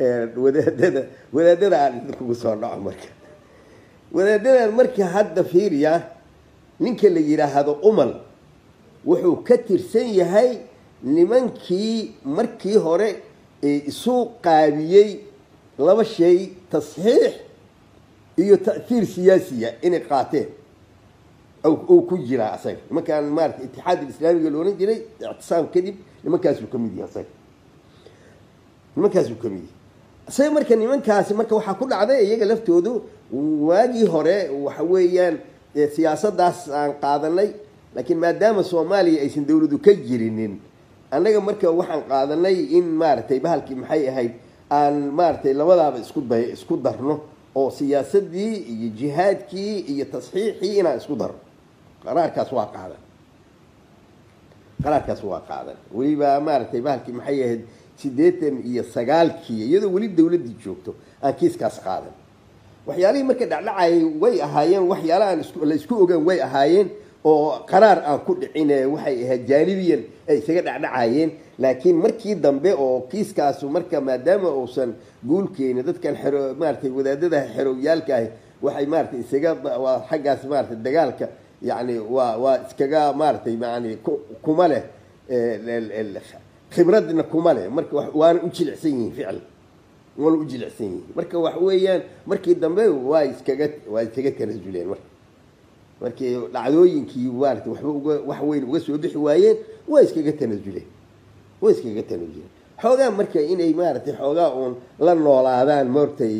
wadaadada wadaadada aan idinkugu soo dhaco marka wadaadadan marka hadda fiiriya ninka la yidhaahdo umal wuxuu ka tirsan yahay nimankii markii hore ee isu qaabiyey laba shay tasxiix iyo ta'hiir siyaasiya inay qaateen uu ku jiraa asaga nimankaan maarata itixaad islaamiga la ohan jiray ictisaam kadib nimankaasuu ka mid yahay asaga nimankaasuu ka mid yahay isaga marka nimankaasi marka waxaa ku dhacday iyaga laftoodu waagii hore waxa weeyaan siyaasadaas aan qaadanay laakiin maadaama soomaaliya aysan dawladu ka jirinin annaga marka waxaan qaadanay in maaragtay bahalkii maxay ahayd aan maaragtay labadaaba isku day isku darno oo siyaasadii iyo jihaadkii iyo tasxiixii inaan isku darno qaraarkaas waa qaadan qaraarkaas waa qaadan weliba maaragtay bahalkii maxay ahayd siddeetan iyo sagaalkii iyadoo weli dawladdii joogto aan kiiskaas qaadan waxyaalihii marka dhacdhacayay way ahaayeen waxyaala aan la isku ogaan way ahaayeen oo qaraar aan ku dhicin waxay ahayd jaanibiyan ay isaga dhacdhacayeen laakiin markii dambe oo kiiskaasu marka maadaama uusan guulkeeni dadkan xero maaratay wadaadada xerowyaalka ahi waxay maaratay isaga waa xaggaas maaratay dagaalka yani waa waa iskaga maaratay yani kuma leh khibradna kuma leh marka waana u jilicsan yihiin ficil waana u jilicsan yihiin marka wax weeyaan markii dambe waa iskaga waa iskaga tanasuleen marka markii dhacdooyinkii maarata waxba uga wax weyn uga soo bixi waayeen waa iskaga tanasuleen waa iskaga tanasuleen xoogaa marka inay maaragtay xoogaa uun la noolaadaan maortay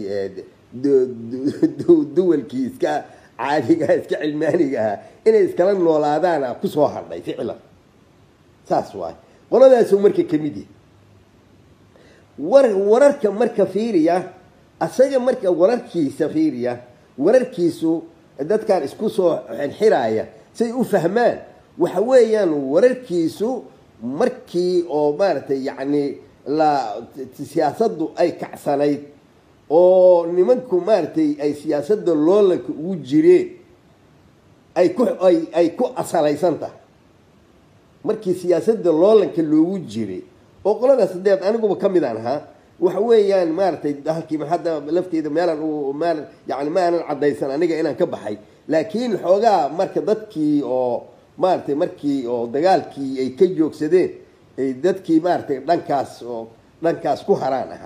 duwalkii iska caadigaha iska cilmaaniga ahaa inay iskala noolaadaana kusoo hadhay ficlan saas waay qoladaasu marka kamid yahay war wararka marka fiiriya asaga marka wararkiisa fiiriya wararkiisu dadkan isku soo xirxiraaya say u fahmaan waxa weeyaan wararkiisu markii oo maaragtay yacni la siyaasaddu ay kacsanayd oo nimanku maaragtay ay siyaasadda loolanka ugu jireen ay ku ay ay ku asalaysan tahay markii siyaasadda loolanka loogu jiray oo qoladaas hadeed aniguba ka mid aan ahaa waxa weeyaan maaragtay halkii hadda lafteeda meelaan meel yani ma aanan caddaysan aniga inaan ka baxay laakiin xoogaa marka dadkii oo maaragtay markii oo dagaalkii ay ka joogsadeen ay dadkii maaragtay dhankaas oo dhankaas ku haraan ahaa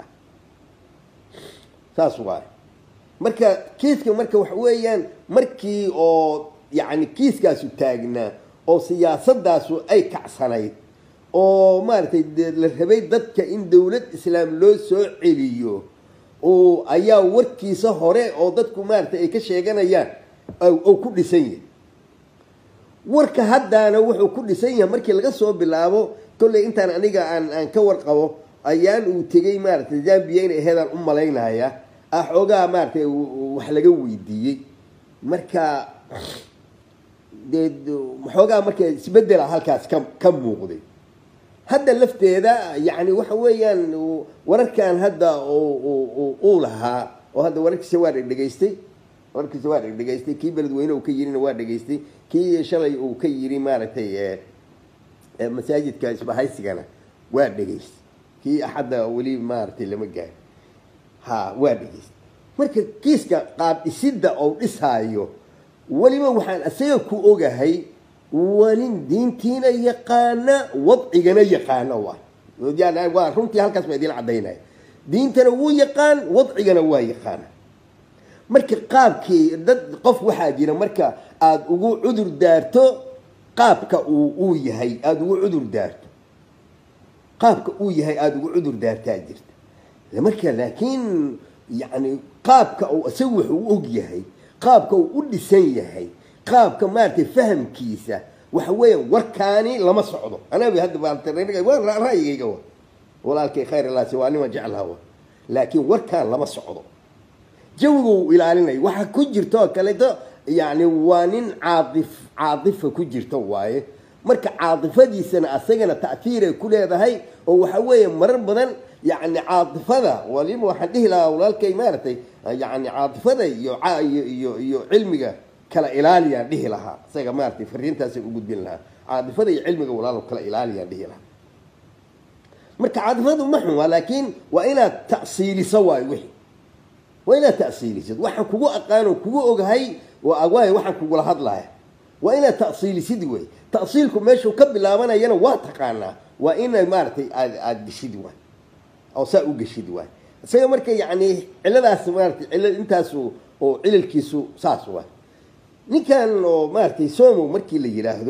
saas waay marka kiiska marka waxa weeyaan markii oo yani kiiskaasu taagnaa oo siyaasadaasu ay kacsanayd oo maaragtay la rabay dadka in dawlad islaam loo soo celiyo oo ayaa warkiisa hore oo dadku maaragtay ay ka sheeganayaan oo ku dhisan yahay warka haddaana wuxuu ku dhisan yahay markii laga soo bilaabo kolley intaan aniga aan aan ka warqabo ayaan uu tegey maaragtay zambia inay aheedaan u malaynaya ah xoogaa maaragtay wax laga weydiiyey marka dee xoogaa marka isbedela halkaas ka ka muuqday hadda lafteeda yani waxa weeyaan wararkan hadda uu lahaa oo hadda wararkiisa waa dhegdhegaystay wararkiisa waa dhegdhegaystay kii beledweyne uu ka yirina waa dhegaystay kii shalay uu ka yiri maaragtay masaajidka isbahaysigana waa dhegaystay kii axadda weli maaragtay lama gaari ha waa dhegaystay marka kiiska qaab dhisidda oo dhisaayo weliba waxaan isaga ku ogahay waa nin diintiina yaqaana wadcigana yaqaana waay waa runtii halkaas baa idiin cadaynaya diintana wuu yaqaan wadcigana waa yaqaana marka qaabkii dad qof waxaa jira marka aada ugu cudur daarto qaabka uu uu yahay aada ugu cudur daarto qaabka uu yahay aada ugu cudur daartaa jirta marka laakiin yani qaabka uu isagu wuxuu u og yahay qaabka uu u dhisan yahay qaabka maaragtay fahamkiisa waxa weeya warkaani lama socdo anaga hadda waa ra'yigayga wa walaalkay khayr ilaasi waa nima jeclaha wa laakiin warkaan lama socdo jawiga uu ilaalinayo waxa ku jirta oo kaleeto yani waa nin caaif caadifa ku jirta waaye marka caaifadiisana asagana ta'hiiray ku leedahay oo waxa weeye marar badan yani caaifada waliba waxaan dhihi lahaa walaalkay maaragtay yani caaifada iyo iyo iyo cilmiga kala ilaaliyaan dhihi lahaa isaga maaratay fariintaasay u gudbin lahaa caadifada iyo cilmiga walaalo kala ilaaliyaan dhihi lahaa marka cadfadu ma xun waa laakiin waa inaad ta'siiliso waayo wixii waa inaad ta'siilisid waxaan kugu aqaano kugu ogahay waayo waxaan kugula hadlaya waa inaad ta'siilisid wey ta'siilku meeshuu ka bilaabanayana waa taqaanaa waa ina maaragtay aad aada geshid waay oo saa u geshid waay isaga marka yacni ciladaas maaratay cila intaasu oo cilalkiisu saas waay ninkan oo maaragtay somo markii la yidhaahdo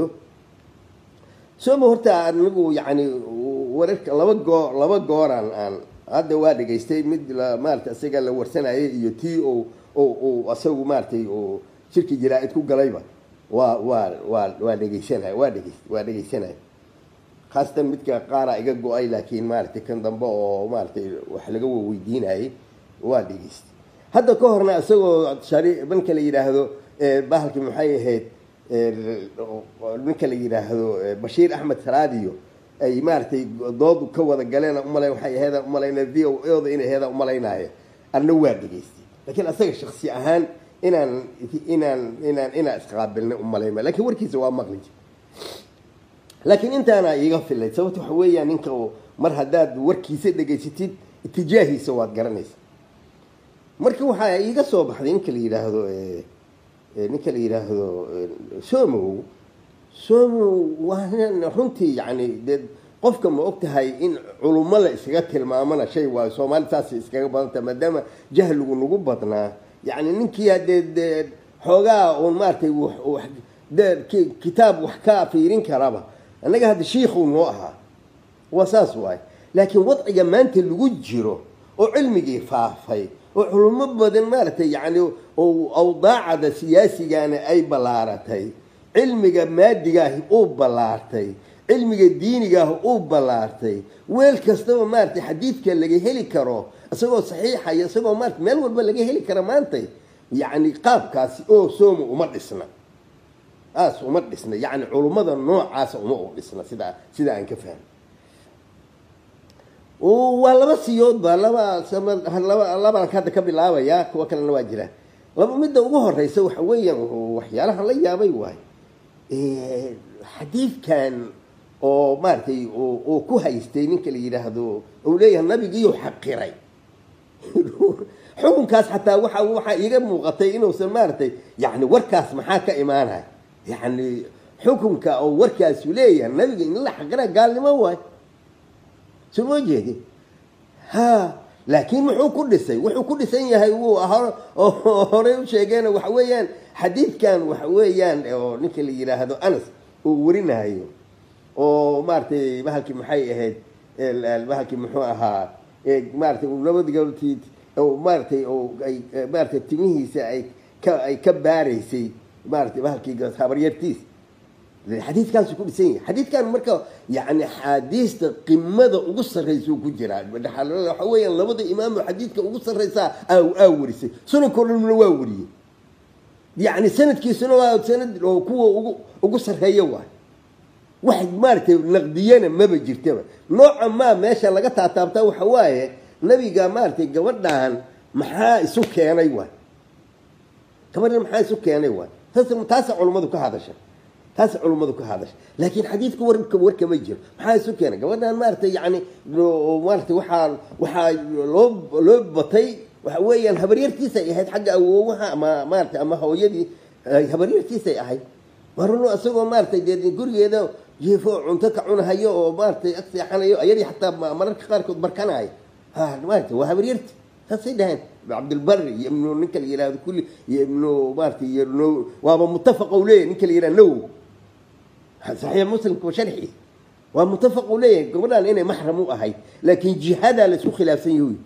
somo horta anigu yacni wararka laba goo laba gooraan aan hadda waa dhegaystay mid maarata isaga la warsanayay iyo tii o o isagu maaratay oo shirki jaraa-id ku galayba waa waa waa waa dhegeysanay waa dhegeyst waa dhegeysanay khaasatan midka qaara iga go-ay laakiin maaragtay kan dambe oo maaratay wax laga weydiinayay waa dhegeystay hadda ka horna isagoo shari ninka la yidhaahdo bahalkii maxay ahayd ninka la yidhaahdo bashiir axmed salaadiyo ay maaragtay doodu ka wada galeen umala waxay aheedaan umalayna v o oda inay aheedaan umalaynaayo anna waa dhegeystay laakiin asaga shaksi ahaan inaan inaan inaan inaan isqaabilnay umalayma lakin warkiisa waa maqli jir laakiin intaana iiga filay sababta waxa weeyaan ninka mar haddaad warkiisa dhegaysatid itijaahiisa waad garanaysa marka waxaa iiga soo baxday ninka la yidhaahdo ninka la yidhaahdo somow somow waa runtii yani dee qofka ma og tahay in culummo la iskaga tilmaamana shay waayo soomaali saasay iskaga badanta maadaama jahligu nagu badnaa yani ninkii hadee dee xoogaa uun maaratay de kitaab wax ka fiirin karaba annaga hadda shiikhuu noo ahaa waa saas waay laakiin wadciga maanta lagu jiro oo cilmigii faafay oo culummo badan maaragtay yani awdaacada siyaasigana ay ballaaratay cilmiga maadigaahi uu ballaartay cilmiga diinigaah uu ballaartay weel kastaba maaratay xadiidka laga heli karo isagoo saxiixaya isagoo maarata meel walba laga heli kara maantay yacni qaabkaasi oo sooma uma dhisna aas uma dhisna yacni culummada noocaasa uma u dhisna sidaa sida aan ka fahmay waa laba siyoodba laba laba labaan hadda ka bilaabaya kuwa kalena waa jiraan laba midda ugu horeysa waxa weeyaan waxyaalaha la yaabay waay xadiidkan oo maaratay oo ku haystay ninka la yidhaahdo uu leeyahay nabigiiyo xaqiray xukunkaas xataa waxa waxaa iiga muuqatay inuusan maaratay yani warkaas maxaa ka imaanaya yani xukunka oo warkaasu leeyahay nabiga in la xaqira gaalnimo waay soo moo jeedi ha laakiin muxuu ku dhisay wuxuu ku dhisan yahay wuu horey u sheegeen waxa weeyaan xadiidkan waxa weeyaan oo ninka la yidhaahdo anas uu warinayo oo maaratay bahalkii maxay ahayd bahalkii muxuu ahaa maaratay nabadgalti maaratay ay maaratay timihiisa ay ka ay ka baaraysay maaratay bahalkii habaryartiis xadiidkaasu ku dhisan yahay xadiidkan marka yani axaadiista qimada ugu sarraysa ku jiraa waxa weeyaan labada imaamo xadiidka ugu sarraysaa aa warisay sunanko dhanna waa wariyey yani sanadkiisuna waa sanad oo kuwa ugu ugu sarreeya waay wax maaratay naqdiyana maba jirtaba nooca maa meesha laga taataabtaa waxa waaye nabiga maaratay gabadhan maxaa isu keenay waay gabadhan maxaa isu keenay waay taasa culummadu ka hadasha taas culummadu ka hadasha laakiin xadiidka warka warkama jiro maxaa isu keenay gabadhan maaratay yani maaratay waxaa waxaa loo loo batay waxa weeyaan habaryartiisay ahayd xagga awoowaha ama maaratay ama hooyadii habaryartiisay ahayd maruno isagoo maaratay dee gurigeeda jiefo cunto ka cunahayo oo maaratay ag seexanayo ayadii xataa mararka qaarkood barkanayo ha maarata waa habaryarti saasay dhaheen cabdilbari iyo ibnu ninka la yihahdo kulli iyo ibnu maaratay iyo waaba mutafaqa u leeyahy ninka la yihahdo nawow saxiix muslimka wa sharxi waa mutafaq u leeyahay gabadhan inay maxram u ahayd laakiin jihadaa laisku khilaafsan yahy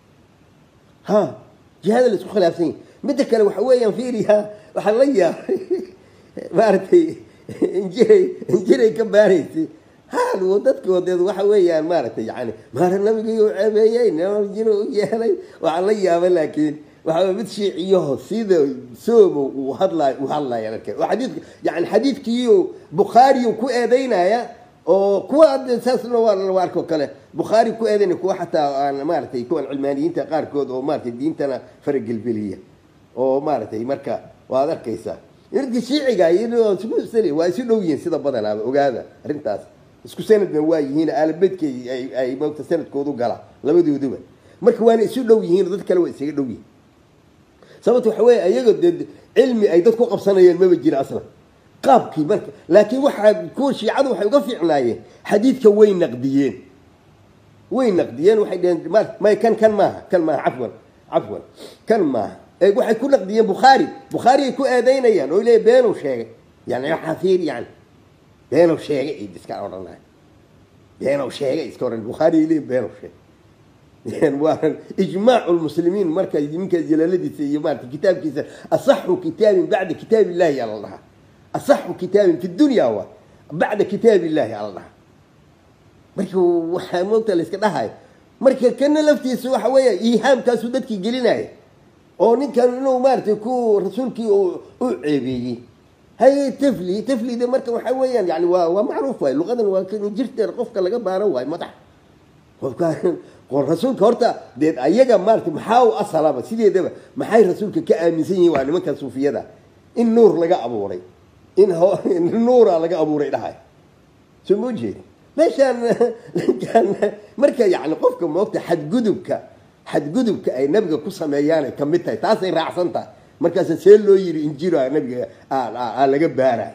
ha jihada laisku khilaafsan yahy midda kale waxa weeyaan fiiriha waxaa la yaabay maaratay injiray injiray ka baaraysay haal dadkoodeed waxa weeyaan maaratay yani maara nabigiiu ceebeeyey jiro u yeelay waxaa la yaabay laakiin waxaa mid shiiciyaho sida soomo uu hadlay u hadlaya arkeen oo xadiidka yani xadiidkiiyo bukhaariyu ku eedeynaya oo kuwa hadda saasna waa la arko kale bukhaari ku eedeynaya kuwa xataa aan maaratay kuwan cilmaaniyiinta qaarkood oo maaratay diintana faragelbeliya oo maaratay marka waad arkaysaa irka shiiciga waa isu dhow yihiin sida badanaaba ogaada arrintaas isku sanadna waa yihiin aalabedkay ay ay moogta sanadkoodu gala labadooduba marka waana isu dhow yihiin dad kale waa isaga dhow yihiin sababta waxa weeye ayaga dee cilmi ay dad ku qabsanayeen maba jira aslan qaabkii marka laakiin waxaa kuwa shiicadu waxay uga fiicnaayeen xadiidka way naqdiyeen way naqdiyeen waxay dheheen ma- may kan kan maaha kan maaha cafwan cafwan kan maaha ee waxay ku naqdiyeen bukhaari bukhaari ay ku eedeynayaan oo leeyahy beenuu sheegay yani waxaa fiir yani beenuu sheegay ay iska odhanay beenuu sheegay iska odhan bukhaari ay leeyihin beenuu sheegay waa ijmaacu lmuslimiin marka ninka jalaaladiisa iyo maarata kitaabkiisa asaxu kitaabin bacda kitaab illahi yaa la dhahaa asaxu kitaabin fi dunya wa bacda kitaab illahi yaa la dhahaa marka waxaa moogta la iska dhahayo marka kana laftiisa waxa weeya iihaamkaasuu dadkii gelinaya oo ninkan inuu maaratay ku rasuulkii u u ceebeeyey haye tafli taflida marka waxa weeyaan yani waa waa macruuf waay luqadan waa kan jirteer qofka laga baaro waay madax qofka qor rasuulka horta dee ayaga maarata maxaa u asalaba sideedaba maxay rasuulka ka aaminsan yihiin waa nimanka suufiyada in nuur laga abuuray in ho- in nuura laga abuuray dhahay soo ma jeedi meeshaan ninkaan marka yani qofka moogta xadgudubka xadgudubka ay nabiga ku sameeyaanay kamid tahay taasay raacsan tahay markaasa see loo yiri injira nabiga aa- aa aa laga baaraay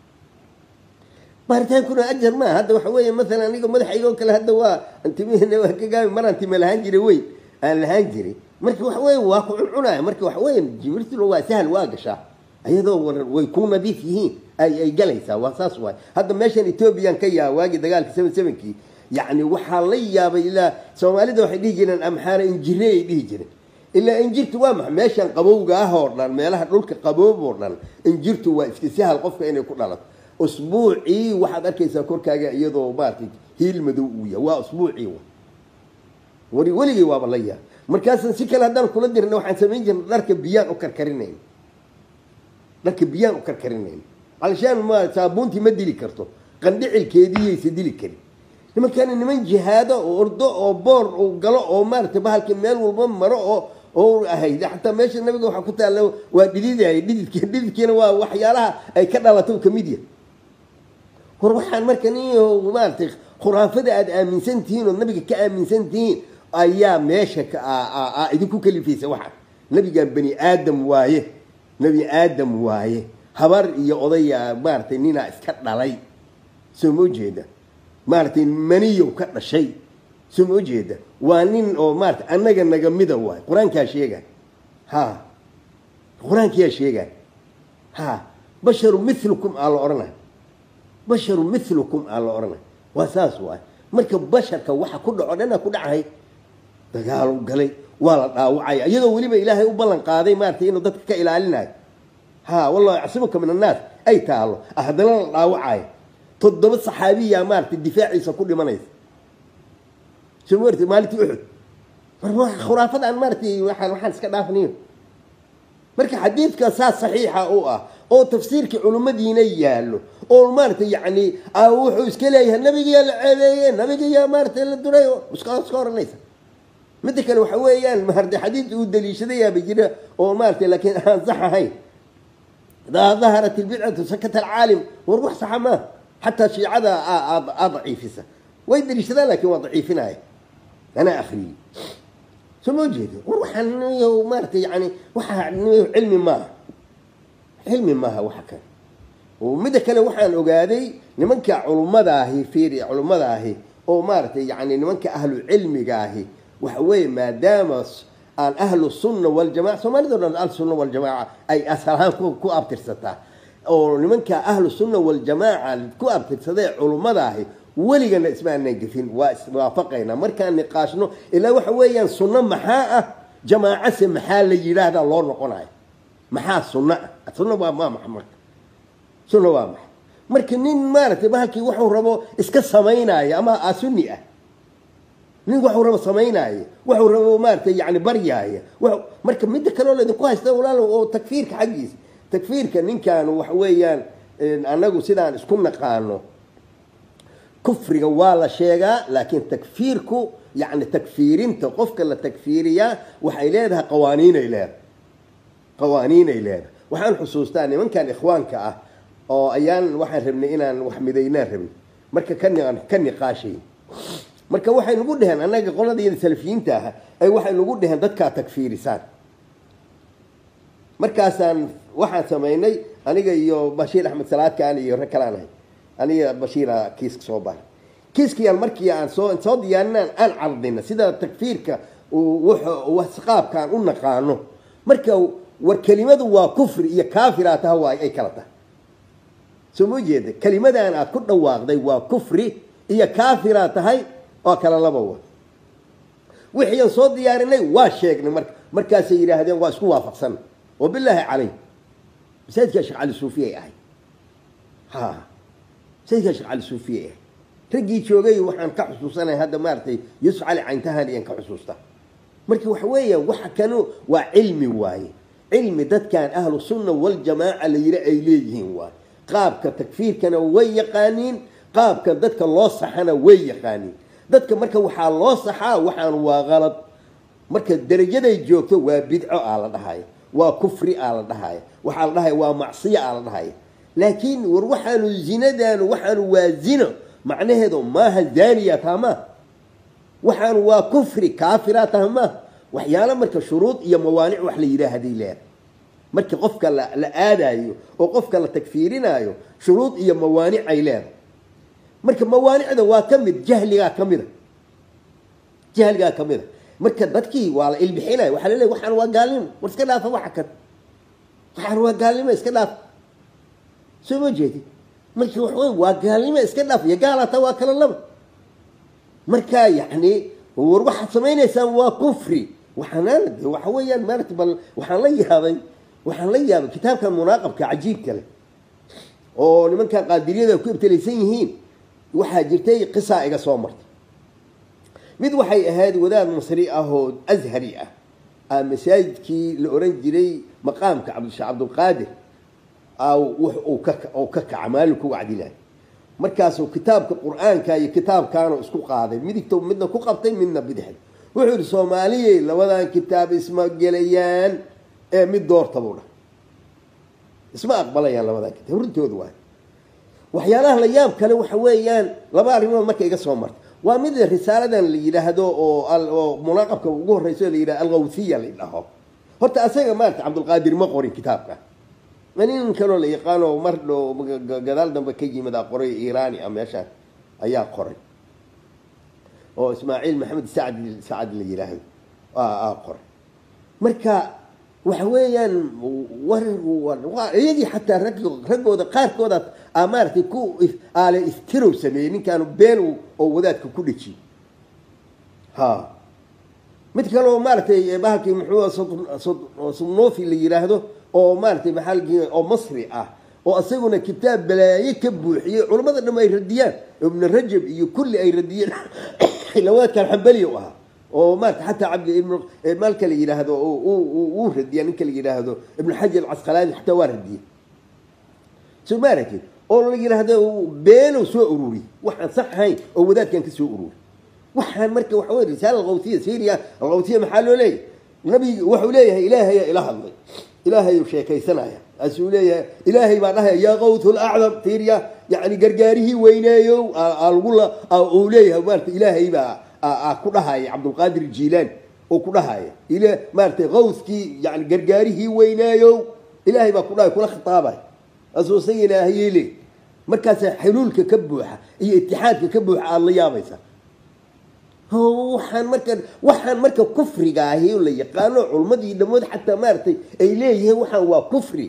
baaritaankuna ajar maa hadda waxa weeye maalan aniga madaxayga oo kale hadda waa antimihina waa ka gaabi maraan time lahaan jiray weyn aan lahaan jiray marka waxa weeye waa ku cuncunaya marka waxa weeye jibril waa sahal waa gashaa ayadoo waran way ku nadiif yihiin ay ay galaysaa waa saas waay hadda meeshan ethoobiyan ka yaa waagii dagaalka seven sevenkii yacni waxaa la yaabay ilaa soomaalida waxay dhihi jireen amxaara injire ay dhihi jireen ilaa injirtu waa maxa meeshan qabowga ah oo dhan meelaha dhulka qaboob oo dhan injirtu waa iska sahal qofka inay ku dhalato usbuucii waxaad arkaysaa korkaaga iyadoo maaragtay hiil madow uu yahay waa usbuucii wa weli weligay waaba la yaab markaasaan si kale haddaan kula dirna waxaan samayn jirna dharka biyaan u karkarinayn dharka biyaan u karkarinayn alshaan ma saabuuntii ma dili karto qandhicilkeediiyaysa dili karin nimankaana niman jihaado oo ordo oo boor uu galo oo maaragtay bahalka meel walba maro oo oo ahayd xataa meesha nabiga waxaa ku taalla waa dhididaya dhididki dhididkiina waa waxyaalaha ay ka dhalato kamid yahay war waxaan marka nin maaragtay khuraafada aada aaminsan tihiin oo nabiga ka aaminsan tihiin ayaa meesha ka aa- aa- aa idinku kalifaysa waxaa nabigan bani aadam waaye nebi aadam waaye habar iyo odaya maaragtay ninaa iska dhalay soo ma ujeeda maaragtay maniyow ka dhashay soo ma ujeeda waa nin oo maarata annaga naga mida waay qur-aankaa sheega ha qur-aankiyaa sheega ha basharu milukum aa la odhanay basharu milukum aa la odhanay waa saas waay marka basharka waxa ku dhaco dhana ku dhacahay dagaalu galay waa la dhaawacaya iyadoo weliba ilaahay u ballan qaaday maaragtay inuu dadka ka ilaalinayo ha wallahu yacsimuka min annaas ay taalo haddana la dhaawacayo toddoba saxaabiyaa maaragtay difaaciisa ku dhimanaysa soo ma artay maalintii uxud mar waa khuraafada aan maaragtay waxaan waxaan iska dhaafniyo marka xadiidka saas saxiixa u ah oo tafsiirkii culimmadiina yaallo oo maaragtay yacni aa wuxuu iska leeyahay nabigayaa la ceebeeye nabigayaa maaragtay la duray oo iska iska oranaysa midda kale waxa weeyaan maaragtay xadiid uu daliishadayaaba jira oo maaragtay laakiin aan sax ahayn idaa daharat ilbidcatu sakata alcaalim war wax saxa maaha xataa shiicada aa- aa daciifisa way daliishadaan laakiin waa daciifinaya anaa akriyey soo ma jeedo war waxaan niyo maaragtay yani waxa niyo cilmi maaha cilmi maaha waxa kale oo midda kale waxaan ogaaday nimanka culummada ahi fiiri culummada ahi oo maaragtay yani nimanka ahlu cilmiga ahi waxa weeye maadaama s- aan ahlu sunna waljamaca soomaalida o dhan ahlu sunna waljamaaca ay asalahaan ku ku abtirsataa oo nimanka ahlu sunna waljamaaca ku abtirsadee culummada ahi weligana isma aanan gefin waa iswaafaqaynaa markaan niqaashno ilaa waxa weeyaan sunno maxaa ah jamaacase maxaa la yidhaahdaa loo noqonayo maxaa sunno ah sunno waa maa maxa marka sunna waa maxay marka nin maaragtay bahalkii wuxuu rabo iska samaynaayo ama a sunni ah nin waxuu rabo samaynaayo waxuu rabo maaragtay yani baryaaya wa- marka midda kaleo laydinku haysta walaalo oo takfiirka xaggiisa takfiirka ninkan waxa weeyaan anagu sidaan isku naqaano kufriga waa la sheegaa laakiin takfiirku yani takfiirinta qofka la takfiiriyaa waxay leedahay qawaaniinay leedahay qawaaniinay leedahay waxaan xusuustaa nimankan ikhwaanka ah oo ayaan waxaan rabnay inaan wax midaynaan rabnay marka ka ni- ka niqaashay marka waxay nagu dheheen annaga qoladayada salafiyiinta ah ay waxay nagu dheheen dadkaa tagfiirisaan markaasaan waxaan samaynay aniga iyo bashiir axmed salaadkaan iyo rag kalaan ahay aniga bashiira kiiska soo baray kiiskayaan markii aan soo soo diyaarinaan aan cardina sida takfiirka qaabkaan u naqaano marka war kelimadu waa kufri iyo kaafiraa taha waay ay kala tahay soo ma jeeda kelimadan aad ku dhawaaqday waa kufri iyo kaafiraa tahay oo kala laba wa wixii aan soo diyaarinay waa sheegnay marka markaasay yidhaahdeen waa isku waafaqsan wabilaahi calay masaajidkaa sheekh cali suufiyay ahay ha masaajidkaa sheekh cali suufiyay ahay raggii joogay waxaan ka xusuusanay hadda maaragtay yuusuf cali cayntahan iyaan ka xusuusta marka waxa weeya waxa kanu waa cilmi waaye cilmi dadkan ahlu sunna waljamaaca la yidhi ay leeyihiin waaye qaabka takfiirkana way yaqaaniin qaabka dadka loo saxana way yaqaaniin dadka marka waxaa loo saxaa waxaan waa qalad marka derajaday joogto waa bidco aa la dhahaya waa kufri aa la dhahaya waxaa la dhahaya waa macsiyo aa la dhahaya laakiin war waxaanu zinadaanu waxaanu waa zino macnaheedu maaha zaaniya taha maaha waxaanu waa kufri kaafira taha maaha waxyaalo marka shuruud iyo mawaanic wax la yidhaahday leeda marka qofka la la aadayo oo qofka la tagfiirinayo shuruud iyo mawaanic ay leedahay marka mawaanicda waa ka mid jahligaa ka mida jahligaa ka mida marka dadkii waa la ilbixinaya waxaa laleeya waxaan waa gaalnimo war iska dhaafa waxa kan waxaan waa gaalnimo iska dhaafa soo ma jeedi marka waxa waa gaalnimo iska dhaaf iyo gaalata waa kala laba marka yacni war waxaad samaynaysaan waa kufri waxaanaana de waxa weeyaan maarata bal waxaan la yaabay waxaan la yaabay kitaabkan munaaqabka cajiibka leh oo nimankan qaadiriyada ku ibtilaysan yihiin waxaa jirtay qisaa iga soo martay mid waxay ahayd wadaad masri ah oo ashari ah aa masaajidkii la oran jiray maqaamka cabdisheekh cabdulqaadir uu ka kaca maalinku wacdilahay markaasuu kitaabka qur-aanka iyo kitaabkaanu isku qaaday midigta midna ku qabtay midna bidixda wuxuu yihi soomaaliyey labadan kitaab isma gelayaan ee mid doorta buu dhahay isma aqbalayaan labadan kitaab runtooda waay waxyaalaha la yaab kale waxa weeyaan laba arrimood marka iga soo martay waa mid risaaladan la yidhaahdo oo munaaqabka ugu horeyso la yidhahdo algawthiya la dhaho horta asaga maarata cabdulqaadir ma qorin kitaabka nin kaloo la yaqaano mar dhow gadaal dambe ka yimid a qoray irani a meeshaan ayaa qoray oo ismaaciil maxamed sacd sacad la yidhaahdo aa qoray marka waxa weeyaan war iyagii xataa rag raggooda qaarkooda a maaratay ku aale istirow sameeyey ninkaanu been oo wadaadka ku dhejiyey ha mid kaleo maaratay bahalkii muxuu sumnofi la yidhaahdo oo maaratay maxaalkii oo masri ah oo isaguna kitaab balaaye ka buuxiyey culammada dham ay radiyaan ibnu rajab iyo kulli ay radiyeen lawaadkan xambali u ahaa oo maarata xataa cabdi ibn maalka la yidhaahdo uu radiya ninka la yidhaahdo ibnu xajar alcasqalaani xataa waa radiyey soo ma aragtid oo la yidhaahdo beenow soo ururi waxaan sax ahayn oo wadaadkan ka soo ururi waxaan marka waxa wey risaala alqawtiya syria alqawtiya maxaa loo leeyahay nabig wuxuu leeyahay ilaahayaa ila hadlay ilaahayuu sheekaysanaya asuu leeyahay ilaahay baa dhahaya yaa qawtu lacdam fiiriya yani gargaarihii weyneeyow lagula uu leeyahay maarata ilaahay baa ku dhahaya cabdulqaadir jiilaani oo ku dhahaya maaratay qawskii yani gargaarihii weyneeyow ilaahay baa ku dhahay kula khitaabay asuu isaga ilaahayey le markaasaa xuluulka ka buuxa iyo itixaadka ka buuxa aada la yaabaysa waxaan marka waxaan marka kufriga ahi la yaqaano culmadii dhamood xataa maaratay ay leeyihiin waxaan waa kufri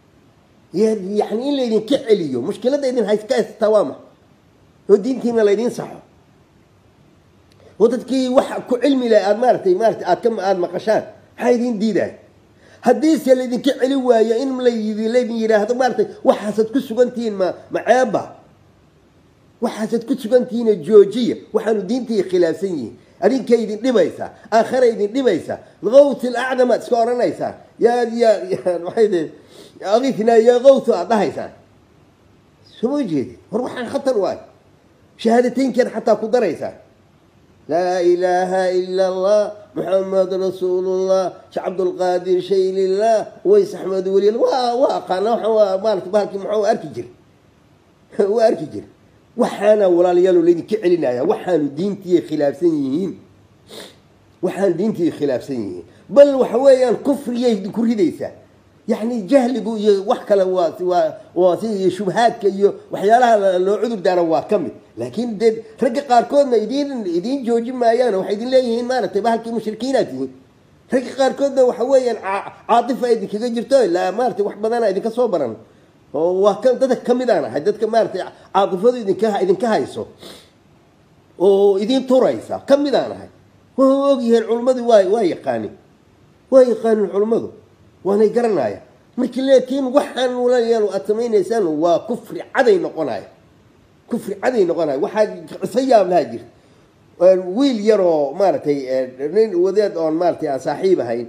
yani in laydinka celiyo mushkilada idin hayska haystaa waa maxa oo diintiina laydin saxo oo dadkii wax ku cilmi laha aad maaratay maarata aad ka aada maqashaan maxaa idin diidaay haddiise laydinka celi waayo in laydi laydin yidhaahdo maaratay waxaasaad ku sugantihiin ma maceeba waxaasaad ku sugantihiina joojiya waxaanu diintay khilaafsan yihiin adinkay idin dhibaysaa aakhara idin dhibaysaa qawti lacdamaad iska odhanaysaa yaa yaa waay akifnaa yaa qawtu aad dhahaysaan soo jeedi war waxaan khatar waay shahaadateynkeed xataa ku daraysaa laa ilaaha ila allah muxamed rasuulullah shee cabdulqaadir shaylillah ways axmed weli waa waa aqaana waa maarata bahalkii muxuu arki jira waa arki jira waxaana walaalayaal laydinka celinaya waxaanu diintii khilaafsan yihiin waxaan diintii khilaafsan yihiin bal waxa weeyaan kufriyay ku ridaysaa yani jahligu iyo wax kale waa waa waa si iyo shubhaadka iyo waxyaalaha loo cudur daara waa ka mid laakiin dee ragga qaarkoodna idin idiin jooji maayaan waxay idin leeyihiin maaragtay bahalkii mushrikiinaad tihiin ragga qaarkoodna waxa weeyaan caatifa idinkaga jirto ilaa maaratay wax badana idinka soo baran oo waa ka dadka kamid aan ahay dadka maaratay caatifadu idinka idinka hayso oo idin turaysa kamid aan ahay waa ogyihiin culummadu waa waa yaqaanin waa yaqaanin culummadu waanay garanaya markii laakiin waxaan walaalayaal aad samaynaysaan waa kufri caday noqonaya kufri caday noqonaya waxaa qiso yaab lahaa jirta wiil yaroo maaragtay nin wadeed oon maaratay aan saaxiib ahayn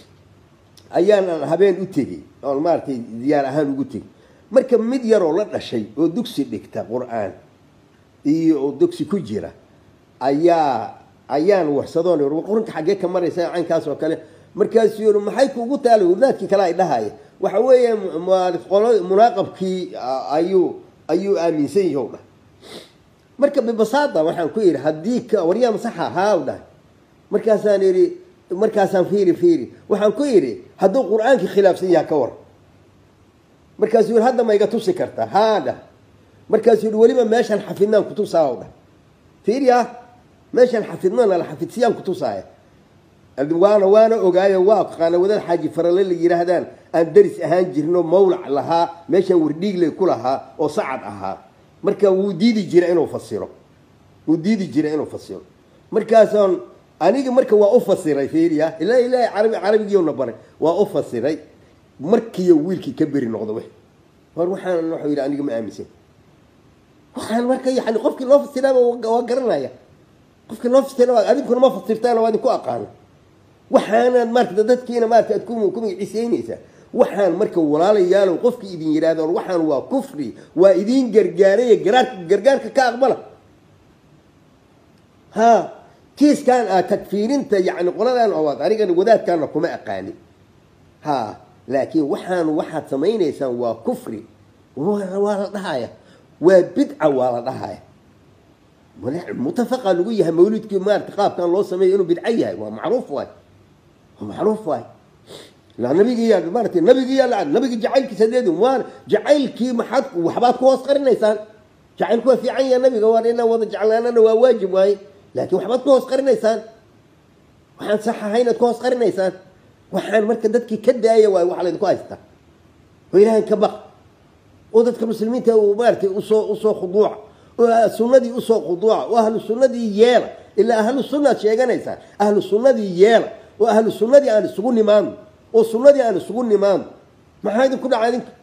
ayaan habeen u tegey oon maaratay diyaar ahaan ugu tegey marka mid yaroo la dhashay oo dugsi dhigta qur-aan iyo oo dugsi ku jira ayaa ayaan warsadoon qur-aanka xaggee ka maraysa caynkaas oo kale markaasuu yii maxay kuugu taala wadaadkii kale ay dhahaya waxa weeye munaaqabkii ayuu ayuu aaminsan yahi dhah marka bibasaada waxaan ku yidhi haddii waryaa masaxa haa dhahay markaasaan idhi markaasaan fiiri fiiri waxaan ku yidhi hadduu qur-aankii khilaafsan yaha ka war markaasuu yidhi hadda ma iga tusi kartaa haa dhah markaasuu yidhi weliba meeshaan xafidnaan kutusaa dhah fiiriya meeshaan xafidnaan ala xafidsiyaan kutusaaya waana waana ogaayo waa aqaana wadaad xaaji farale la yidhaahdaan aan daris ahaan jirno mawlac lahaa meeshaan wardhiigle ku lahaa oo sacad ahaa marka wuu diidi jira inuu fasiro wuu diidi jira inuu fasiro markaasaan aniga marka waa u fasiray fiiriya ilaa ilaahay carabi carabigiiuna baray waa u fasiray markiiyo wiilkii ka beri noqdo w war waxaan wuxuu yidhi aniga ma aaminsan waxaan marka yani qofkii loo fasiraaba waa garanaya qofkii loo fasira adinkuna ma fasirtaan waa idinku aqaana waxaanaad maarata dadkiina maarata aad ku magaciiseynaysaa waxaan marka walaalayaalow qofkii idin yidhahdo waxaan waa kufri waa idin gargaaraya garaarka gargaarka ka aqbala ha kiiskan ah takfiirinta yani qoladan oo anigana wadaadkaana kuma aqaani ha laakiin waxaan waxaad samaynaysaan waa kufri waa la dhahaya waa bidca waa la dhahaya mutafaqa lagu yahay mawlidkii maarata qaabkan loo sameeyo inuu bidco yahay waa macruuf waay waa macruuf waay nabigiiyaa maarata nabigiiyaa nabiga jacaylkiisa deed waan jacaylkii maxaad waxbaad ku hoos qarinaysaan jacaylku waa fiican yaha nabiga waa inaan wada jeclaanana waa waajib waaye laakiin waxbaad ku hoos qarinaysaan waxaan sax ahay inaad ku hoos qarinaysaan waxaan marka dadkii ka daaya waay waxa laydinku haystaa oo ilaahay ka baq oo dadka muslimiinta maaratay usoo usoo khuduuca oo sunnadii usoo khuduuca oo ahlu sunnadii yeela ilaa ahlu sunnaad sheeganaysaan ahlu sunnadii yeela oo ahlu sunnadii aan isugu nimaano oo sunnadii aan isugu nimaano maxaa idinku dhaca idinka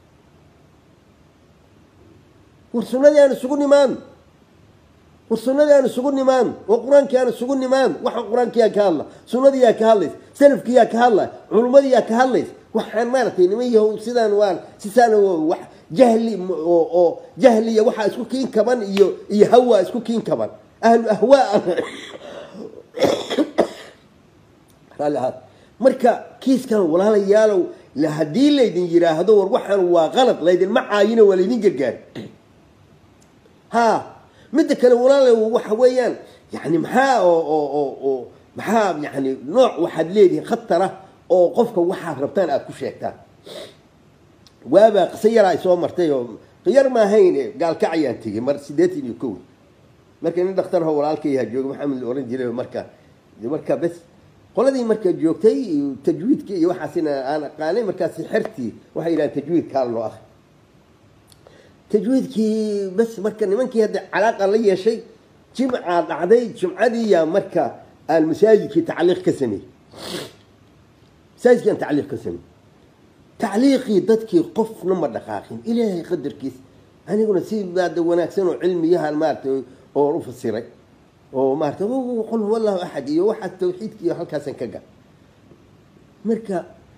war sunnadii aan isugu nimaano war sunnadii aan isugu nimaano oo qur-aankii aan isugu nimaano waxa qur-aankiyaa ka hadla sunnadiyaa ka hadlaysa salafkiyaa ka hadlaya culummadiyaa ka hadlaysa waxaan maaragtay niman yahow sidaan waan sisaan wax jahli oo oo jahliya waxaa isku kiin kaban iyo iyo hawaa isku kiin kaban ahlu ahwaa raalli ahaad marka kiiskan walaalayaalow haddii laydin yidhaahdo war waxaan waa qalad laydinma caayino waa laydin gargaari ha midda kale walaala waxa weeyaan yani maxaa oo oo oo oo maxaa yani nooc waxaad leedihiin khatara oo qofka waxaad rabtaan aada ku sheegtaan waabaa qiso yaraa ay soo martay oo yar maahayn gaalkacayaan tegey mar siddeetan iyo kow marka nin dhakhtarho walaalkayaha jooga maxamed la oran jiray marka marka bes qoladii marka joogtay tajwiidkii iyo waxaasina aan aqaanay markaasi xertii waxay yidhahaan tajwiidka hal noo ah tajwiidkii bes marka nimankii hadda calaaqa la yeeshay jimcaa dhacday jimcadiiyaa marka aan masaajidkii tacliiq ka sameeyey masaajidkii aan tacliiq ka sameeyey tacliiqii dadkii qofna ma dhaqaaqin ilaahay qadarkiis aniguna si baada wanaagsan oo cilmiyahan maaratay oon u fasiray oo maarata qul huwa allahu axad iyo waxaa tawxiidka iyo halkaasan ka gal marka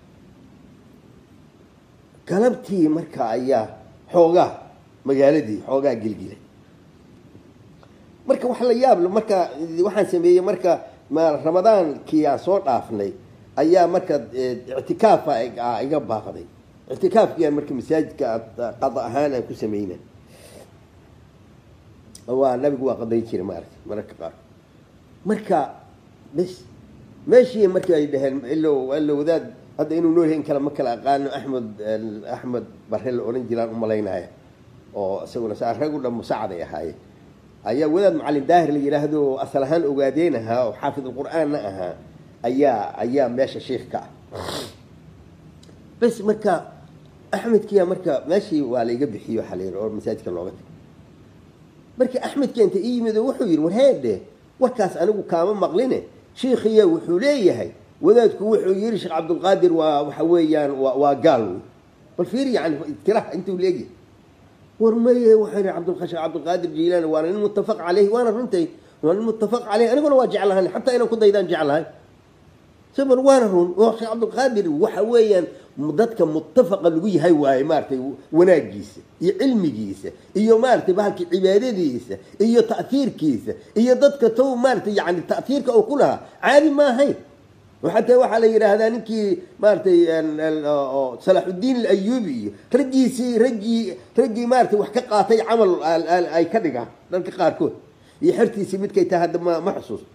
galabtii marka ayaa xoogaa magaaladii xoogaa gelgilay marka wax la yaab marka waxaan sameeyey marka ramadaankii aan soo dhaafnay ayaa marka ictikaafa iga baaqday ictikaafkiiaan marka masaajidka qada ahaan aan ku sameyna waa nabigu waa qadayn jiray maaragtay mararka qaar marka bes meeshii markii ay dhaheen ilo ilo wadaad hadda inuu nool yahay in kale ma kala aqaano axmed axmed barre la odhan jiraan u malaynaya oo isaguna saa rag u dhan musaacaday ahaayeen ayaa wadaad macalin daahir la yidhaahdo oo asal ahaan ogaadeen ahaa oo xaafid alqur'aanna ahaa ayaa ayaa meesha sheikh ka ah bes marka axmedkiya marka meeshii waa la iga bixiyo waxaa la yidhi oo masaajidka looga tagay marka axmedka inta ii yimid oo wuxuu yidhi war heedhe warkaas anigu kaama maqline shiikhiya wuxuu leeyahay wadaadku wuxuu yidhi sheekh cabdulqaadir waa waxa weeyaan waa waa gaal wey bal fiir yani tiraha intuu leegyahay war maye waxaa yidhi cabdul sheekh cabdulqaadir jiilaani waana nin muttafaq caleyhi waana runtay waa nin muttafaq caleyhi aniguna waa jeclahan xataa inaan ku daydaan jeclahay sabr waana run oo sheekh cabdulqaadir waxa weeyaan dadka muttafaqa lagu yahay waaye maaragtay wanaagiisa iyo cilmigiisa iyo maaragtay bahalkii cibaadadiisa iyo ta'hiirkiisa iyo dadka tow maaragtay yani ta'hiirka uu ku lahaa caadi ma ahayn xataa waxaa la yidhaahdaa ninkii maaragtay salaaxudiin alayubi iyo raggiisii raggii raggii maaragtay wax ka qaatay camal ay ka dhigaan dadka qaarkood iyo xertiisii midkay tahay hadda ma ma xusuusto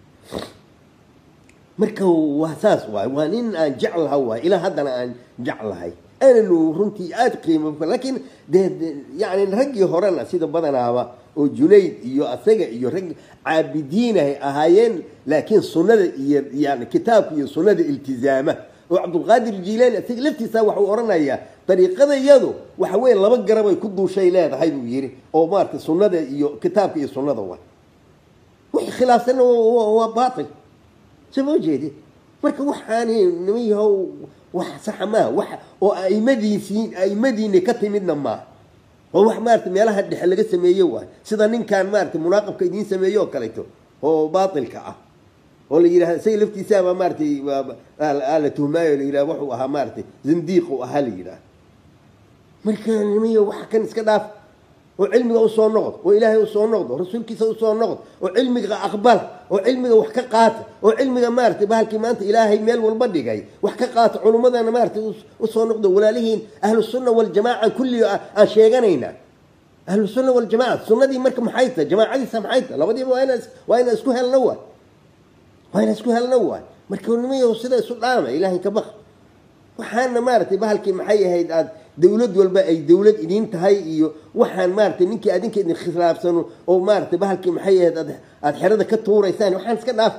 marka waa saas waay waa nin aan jeclaha waay ilaa haddana aan jeclahay aananu runtii aada qiimo laakiin de yani raggii horena sida badanaaba oo junayd iyo asaga iyo rag caabidiinahay ahaayeen laakiin sunnada iyo yani kitaabka iyo sunnada iltizaama oo cabdulqaadir jiilaani isaga laftiisa waxuu odhanayaa dariiqadayadu waxa weeye laba garabay ku duushay leedahay buu yidhi oo maaragtay sunnada iyo kitaabka iyo sunnada waa wixii khilaafsanna waa baatil soo ma jeedi marka waxaani niman yahow wax saxa maaha wax oo aimadiisii aimadiini ka timidna maaha oo wax maarata meelaha dhexe laga sameeye waay sida ninkan maarata munaaqabka idiin sameeye oo kaleeto oo baatilka ah oo la yidhahda isaga laftiisaaba maaratay la tuhmaayo la yidhahda wuxuu ahaa maaratay zindiiq uu ahaa la yidhahda marka niman yahow waxa kan iska dhaaf oo cilmiga usoo noqdo oo ilaahay usoo noqdo rasuulkiisa usoo noqdo oo cilmiga aqbala oo cilmiga wax ka qaata oo cilmiga maaratay bahalkii maanta ilaahay meel walba dhigay wax ka qaata culummadana maaratay usoo noqdo walaalihiin ahlusunna waljamaaca kulli aan sheeganaynaa ahlusunna waljamaca sunnadii marka maxay tahay jamaacadiisa maxay tahay labadiiba waa inaa waa inaan isku helno waay waa inaan isku helno waay marka nimayahu sida isu dhaama ilaahay ka baq waxaana maaratay bahalkii maxay ahayd aad dawlad walba ay dawlad idiin tahay iyo waxaan maaratay ninkii adinka idin khilaafsano oo maaratay bahalkii maxay ahayd aad aada xerada ka tuuraysaan waxaan iska dhaaf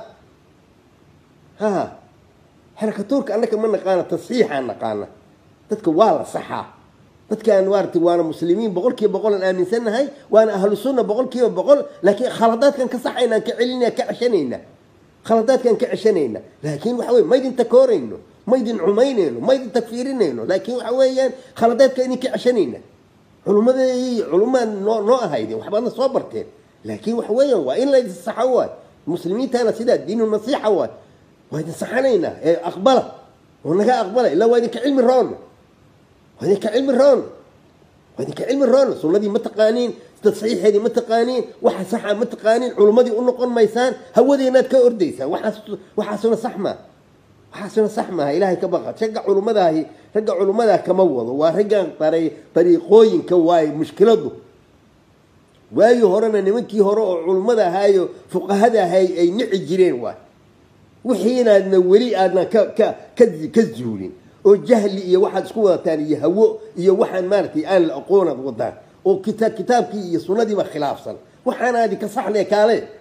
ha xero ka tuurka annaka ma naqaana tasxiixaan naqaana dadka waa la saxaa dadkaan maaratay waana muslimiin boqol kiiba boqol aan aaminsannahay waana ahlu sunna boqol kiiba boqol laakiin khaladaadkan ka saxayna aan ka celinaa ka ceshanayna khaladaadkaan ka ceshanayna laakiin waxa weye maydin takoorayno maydin cumaynayno maydin takfiirinayno laakiin waxa weeyaan khaladaadka idinka ceshanayna culummadii culumaad noo noo ahaydeen waxbaadna soo barteen laakiin waxa weeyaan waa in la idin saxo waay muslimiintana sidaa diinu nasiixa waay waa idin saxanaynaa ee aqbala oo naga aqbala ilaa waa idinka cilmi roonna waa idinka cilmi roonna waa idinka cilmi roonna sunnadii ma taqaaniin tasxiixeedii ma taqaaniin waxa saxa ma taqaaniin culummadii u noqon maysaan hawadeenaad ka ordaysaan waxaas waxaasuna sax maa waxaasuna sax maaha ilaahay ka baqa ragga culummadaahi ragga culummadaa kama wado waa raggan daray dariiqooyinka waaye mushkiladu waagii horena nimankii hore oo culummada ahaayo fuqahada ahay ay nici jireen waay wixiinaadna weli aadna ka ka ka ka zuulin oo jahli iyo waxaad isku wadataan iyo hawo iyo waxaan maaragtay aan la aqoonaad wadaan oo kita kitaabkii iyo sunnadiiba khilaafsan waxaanaadi ka saxle kaale